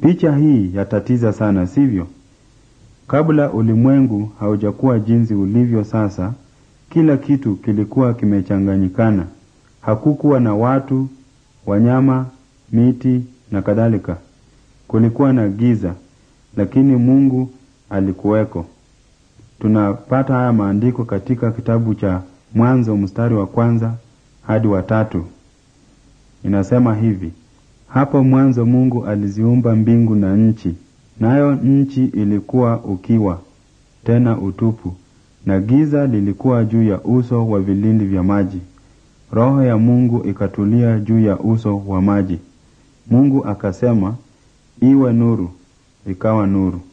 Picha hii yatatiza sana, sivyo? Kabla ulimwengu haujakuwa jinsi ulivyo sasa, kila kitu kilikuwa kimechanganyikana. Hakukuwa na watu, wanyama, miti na kadhalika. Kulikuwa na giza, lakini Mungu alikuweko. Tunapata haya maandiko katika kitabu cha Mwanzo mstari wa kwanza hadi wa tatu. Inasema hivi: hapo mwanzo Mungu aliziumba mbingu na nchi, nayo nchi ilikuwa ukiwa tena utupu, na giza lilikuwa juu ya uso wa vilindi vya maji. Roho ya Mungu ikatulia juu ya uso wa maji. Mungu akasema, iwe nuru, ikawa nuru.